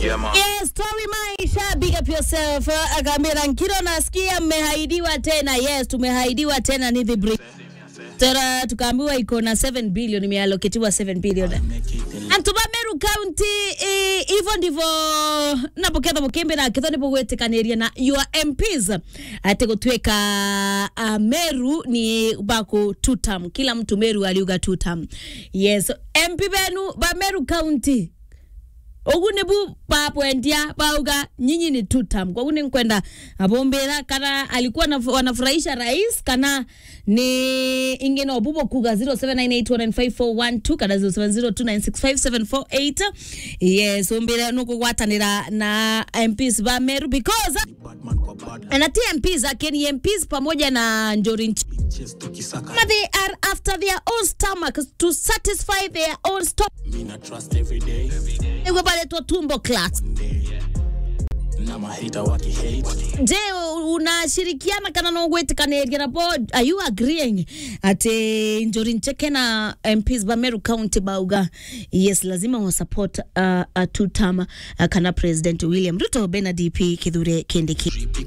Yeah, man. Yes, story maisha, big up yourself. Uh, Akaambia Nkiro, nasikia mmehaidiwa tena. Yes, tumehaidiwa tena ni the break. Tera tukaambiwa iko na 7 billion imealloketiwa 7 billion. Antuma Meru County eh, hivyo ndivyo napoketha mukimbi na kitho nipo gwetikanĩria na your MPs ati gutwika uh, Meru ni bako two term kila mtu Meru aliuga two term yes MP benu ba Meru County ugu nibu papwendia bauga nyinyi ni two term kwa ni nkwenda abombera kana alikuwa na, wanafurahisha rais kana ni ingine obubo kuga 0798195412 kana 0702965748 yes ombera nukugwatanira na MPs ba Meru because na TMPs akeni MPs pamoja na Njori Nchi But they are after their own stomach to satisfy their own stomach. Mina trust every day. Iko pale tu tumbo class. Na mahita waki hate. Je, unashirikiana kana na gwetikanĩria na board are you agreeing ati Njori Ncheke na MPs ba Meru County bauga yes lazima wa support uh, uh, two term uh, kana President William Ruto Bena DP Kithure Kindiki